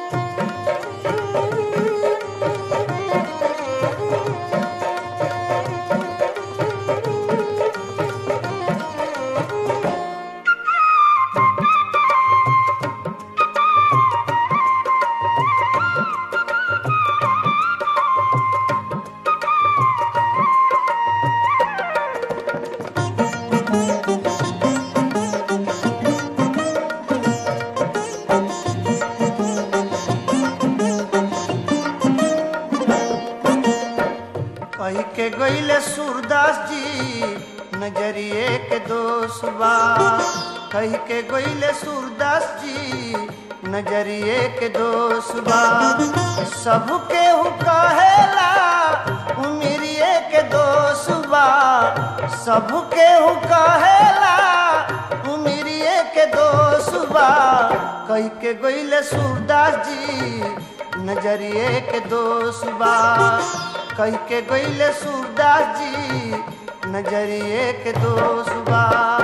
कही के गईले सूरदास जी नजरिए के दोष बा कही के गईले सूरदास जी नजरिए के दोष बा सबके हु कहेला उमिरिए के दोष बा सबके हु कहेला उमिरिए के दोष बा कही के गईले सूरदास जी नजरिए के दोष बा कही के गईले सूरदास जी नजरिए के दोष बा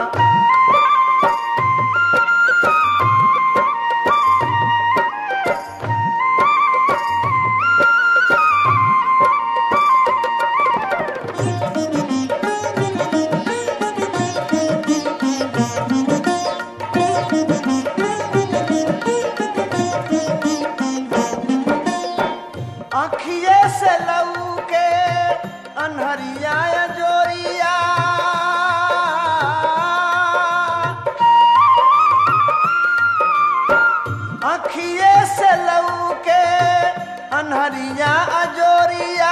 अखिए से लऊ के अनहरिया जोरिया अखिए से लऊ के अनहरिया अजोरिया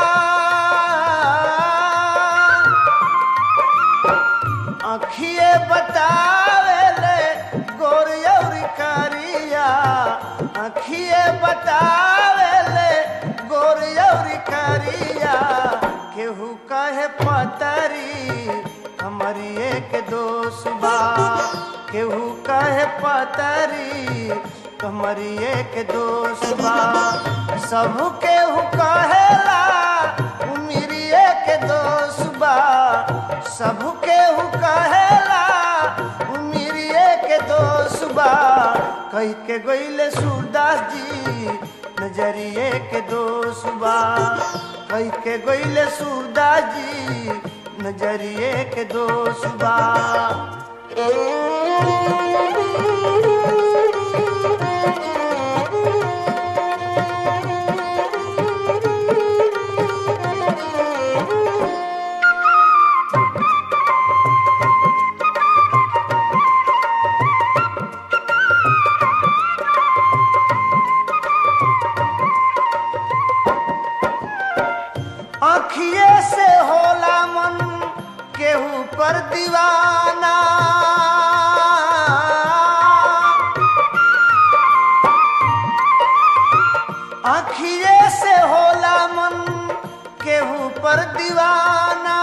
अखिए बतावेले गोरियौरी करिया अखिए बतावेले गोरियौरी करिया केहू कहे पतरी हमारी एक दोष बा केहू कहे पतरी हमारी एक दोष बा सब केहू कहेला उमिरी एक दोष बा सब केहू कहेला उमिरिए के दोष बा कही के गईले सूरदास जी नजरिए के दोष बा कही के गईले सूरदास जी नजरिए के दोष बा अखिए से होला मन केहू पर दीवाना अखिए से होला मन केहू पर दीवाना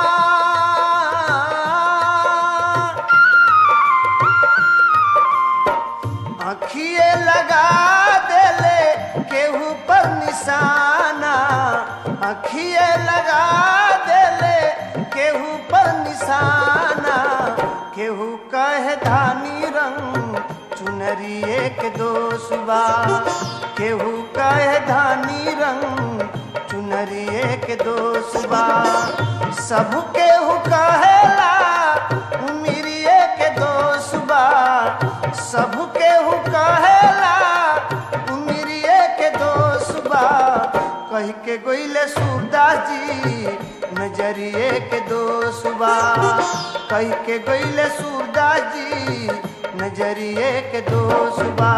अखिए लगा देले केहू पर निशाना अखिए लगा देले केहू पर निशाना केहू कहे धानी रंग चुनरिए के दोष बा केहू कहे धानी रंग चुनरिए के दोष बा सब केहू कहेला उमिरिए के दोष बा सब केहू कहेला उमिरिए के दोष बा कही के गोइले सूरदास जी नजरिए के दोष बा कही के गोइले सूरदास जी नजरिए के दोष बा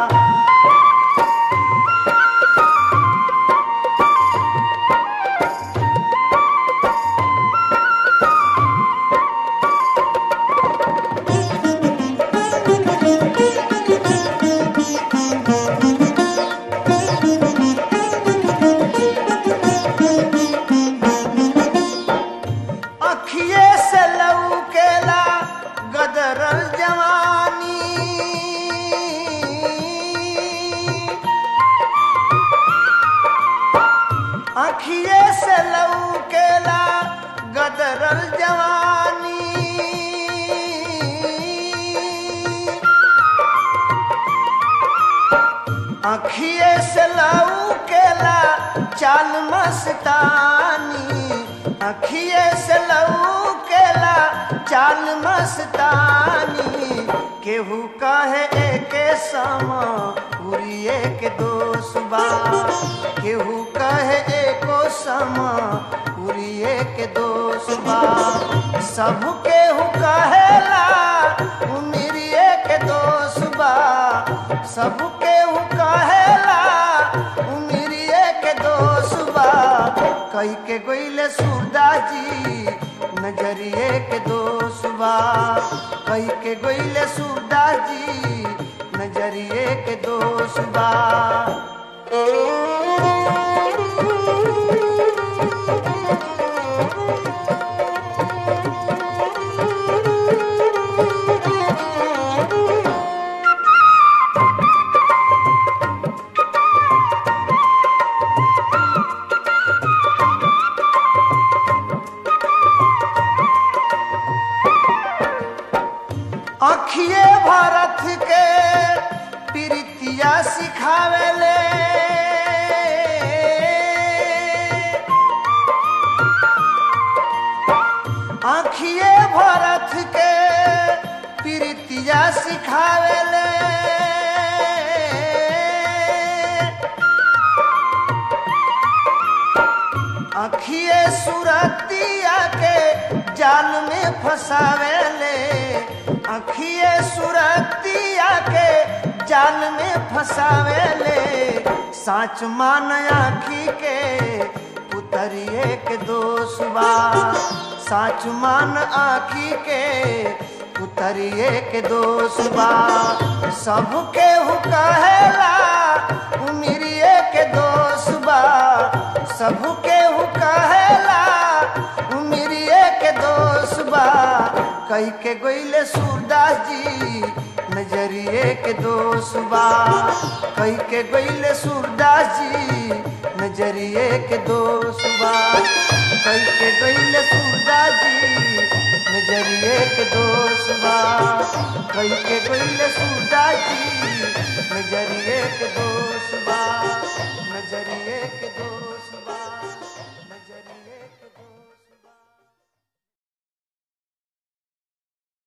अखिए से लौकेला गदरल जवानी अखिए से लौकेला गदरल जवानी अखिए से लऊ केला चाल मस्तानी अखिए से लऊ केला चाल मस्तानी केहू कहे एके समा उरिए के दोसबा केहू कहे एको समा उरिए के दोसबा सब केहू कहेला उमिरिए के दोसबा सब केहू कहेला उमिरिए के दोसबा कई के गोइले सूरदास जी नजरिए के दोसबा कई के गोइले सूरदास जी नजरिए के दोसबा अखिए भारत के प्रीतिया सिखावेले आखिए भारत के प्रीतिया सिखावेले अखिए सुरतिया के जाल में फंसावेले अखिए सुरतिया के जाल में फंसावेले साच मान आखी के पुतरिए के दोसबा साच मान आखी के पुतरिए के दोसबा सबके हु कहेला उमिरिए के दोसबा सबके हु कहेला उमिरिए के दोसबा कई के गोइले सूरदास जी नजरिए के दोसबा कई के गोइले सूरदास जी नजरिए के दोसबा कई के गोइले सूरदास जी नजरिए के दोसबा कई के गोइले सूरदास जी नजरिए के दोसबा नजरिए के दोसबा नजरिए